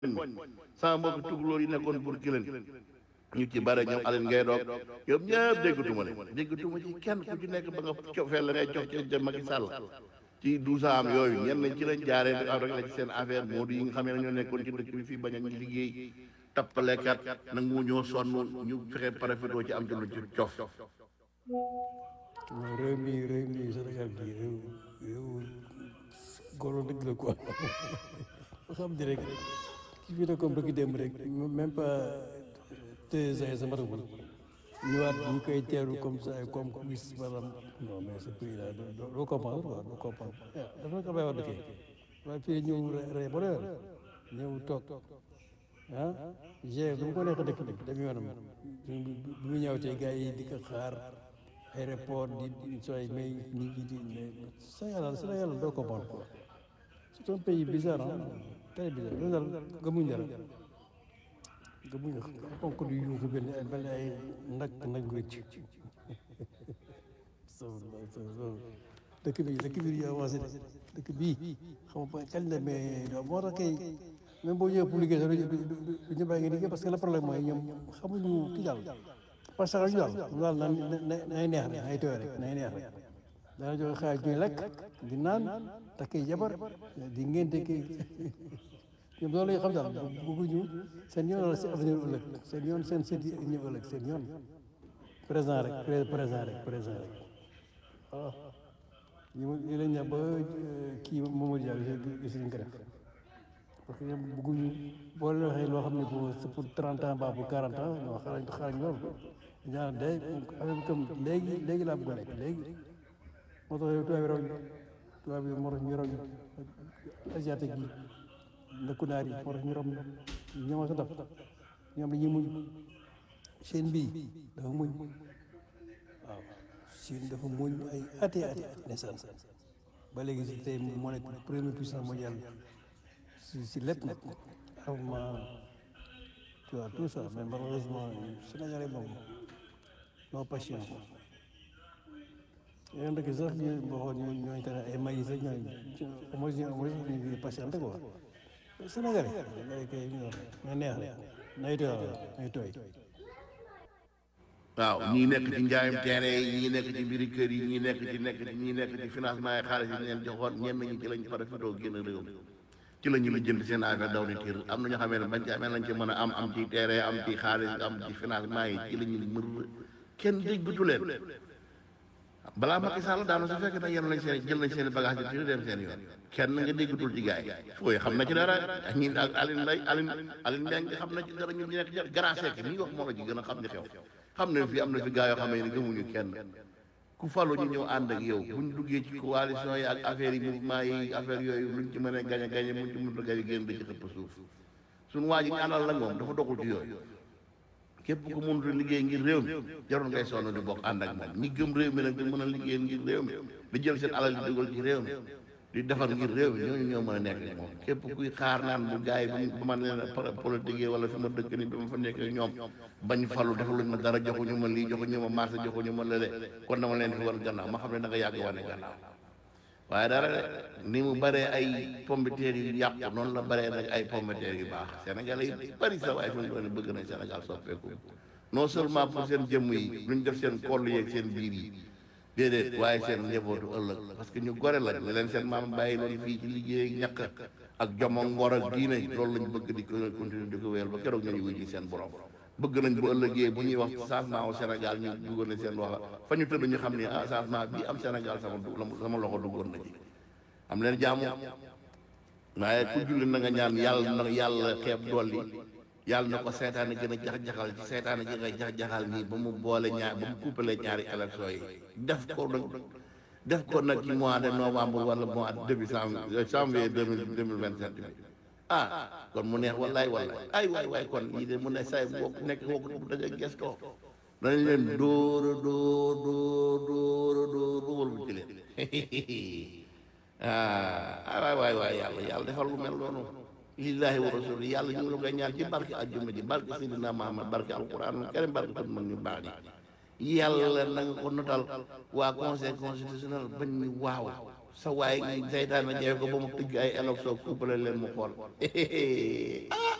sama mbokk tukulóor yi nekkoon pour kilen ñu ci bare ñoom Aline ngay doog ñoom ñëpp déggatuma leen déggatuma ci kenn ku ci nekk ba nga cofee la ngay cof ci Macky Sall ci douze ans am yooyu ñenn ci lañ jaaree di rek la ci seen affaire moo di yi nga xam ne ñoo nekkoon ci dëkk bi fii bañ a ñu liggéey tappalekat nangu ñoo sonn ñu fexe profitoo ci am ci lu ci cof réew mi réew mi Sénégal gii réew réew golo dëgg la quoi nga xam ni rek ki fi nekkoon bëgg dem rek même pas deux ans sa matagul ñëwaat ñu koy teeru comme ça comme wis maanaam non mais ce pays là doo comprendre quoi doo comprendre dafa nekk abay wax dëkkee waaye fii ñëw rey ba leer ñëw toog ah gère du ma ko nekk dëkk bi dem yoonam bi mu ñëw tey gars yi di ko xaar aéroport di sooy may nit ñi di mais Sénégal Sénégal doo comprendre quoi c'est un pays bizarre ah très bizarre loolu daal gëmuñ dara gëmuñ ponk du yuuxu benn benn ay nag nag wécc dëkk bi dëkk bi ñu avancé dëkk bii xam nga kañ la mais moo tax kay même boo ñëwee pour liggéey sax du ñu bàyyi nga liggéey parce que le problème mooy ñoom xamuñu ki daal parce que ñu daal daal na nay neex rek nay tooy rek nay neex rek dana joxe xaalis ñuy lekk di naan takkee jabar di ngénte kii ñoom loolu la xam daal bëgguñu seen yoon la si avenir ëllëg seen yoon seen sët yi ñëw ëllëg seen yoon présent rek présent rek présent rek waaw ñu ñu lañ ne ba kii Mamadou Diallo gis nañ ko def parce que ñoom bëgguñu boo leen waxee loo xam ne pour c'est pour trente ans ba pour quarante ans non xarañ xarañ loolu ñaan day affaire bi comme léegi léegi laa bëgg a nekk léegi moo tax yow tubaab yi raw ñu tubaab yi moo tax ñu raw ñu asiatique yi ndëkku naar yi moo tax ñu raw ñu ñoo sa daf ñoom dañuy muñ seen bii dafa muñ waaw Chine dafa muñ ay ati ati at naissance ba léegi si tey moo nekk première puissance mondiale si si lépp nag armement tu vois tout ça mais malheureusement Sénégalais moom non patience yéen dëkk sax ñu boo ñoo ñooñu tane ay maïs sax ñooñu au moins ñu au moins ñu ngi patiente quoi Sénégalais Sénégalais kay ñu nga neex rek nay tooy nay tooy waaw ñii nekk ci njaayam terrain yi ñii nekk ci mbiri kër yi ñii nekk ci nekk ci ñii nekk ci financement yi xaalis yi ñu leen joxoon ñenn ñi ci lañ profitoo génn réew mi ci la ñu la jënd seen affaire daw ni tiir am na ñoo xamee ne bañ ci amee lañ ci mën a am am ci terrain am ci xaalis am ci financement yi ci la ñu mër kenn déggatu leen balaa Macky Sall daanu su fekkee nag yéen lañ seen jël nañ seen bagage yi dem seen yoon kenn nga déggatul ci gaay yi fooy xam na ci dara ñi ak Aline Lay Aline Aline Mbengue xam na ci dara ñu nekk ci grâce que mi ngi wax moo la ci gën a xam ni xew xam ne fii am na fi gaa yoo xam ne gëmuñu kenn ku falu ñu ñëw ànd ak yow buñ duggee ci coalition yi ak affaire yi mouvement yi affaire yooyu luñ ci mën a gañ a gañe muñ ci mënut a gañe génn da ci xëpp suuf suñu waa ji ñu àndal la moom dafa doxul ci yooyu képp ku mënut a liggéey ngir réew mi jarul ngay sonn di bokk ànd ak moom ñi gëm réew mi nag di mën a liggéey ngir réew mi di jël seen alal di dugal ci réew mi di defar ngir réew mi ñooñu ñoo mën a nekk ak moom képp kuy xaar naan bu gars yi bu ma leen politique wala fi ma dëkk ni bi ma fa nekk ak ñoom bañ falu defaluñ ma dara joxuñu ma lii joxuñu ma marché joxuñu ma lële kon dama leen fi war gannaaw ma xam ne da nga yàgg wane gannaaw waaye dara ni mu baree ay pombiteer yu yàqu noonu la baree nag ay pombiteer yu baax Sénégalais yi bari sa waaye fi mu doon bëgg nañ Sénégal soppeeku non seulement pour seen jëmm yi luñ def seen koll yeeg seen biir yi déedéet waaye seen njabootu ëllëg parce que ñu gore lañ la leen seen maam bàyyi loolu fii ci liggéey ak ñàkk ak jomo ngor ak diine loolu lañ bëgg di ko continuer di ko wéyal ba keroog ñu wuy ji seen borom bëgg nañ bu ëllëgee bu ñuy wax changement au Sénégal ñu duggoon na seen wax fa ñu tëdd ñu xam ne ah changement bii am Sénégal sama sama loxo duggoon na ci am leen jaamu waaye ku julli na nga ñaan yàlla na yàlla xeeb dolli yàlla na ko seetaane gën a jax-jaxal ci seetaane gi nga jax-jaxal nii ba mu boole ñaar ba mu couplé ñaari élection yi def ko nag def ko nag ci mois de novembre wala mois de début janvier deux mille deux mille vingt sept bi ah kon mu neex wallaay wallaay ay waay waay kon yii de mu ne say boo nekk woo bu da ngay gestoo danañ leen dóora dóor dóor dóora dóor ba wël bu ci leen ah waay waay waay yàlla yàlla defal lu mel noonu lillahi wa rasuli yàlla ñu ngi la koy ñaan ci barke ajjuma ji barke Seydina Muhammad barke alquran karim barke kon mag ñu baax ni yàlla na nga ko notal waa conseil constitutionnel bañ ñu waaw sa waay seytaan na jeex ko ba mu tëgg ay élection couple leen mu xool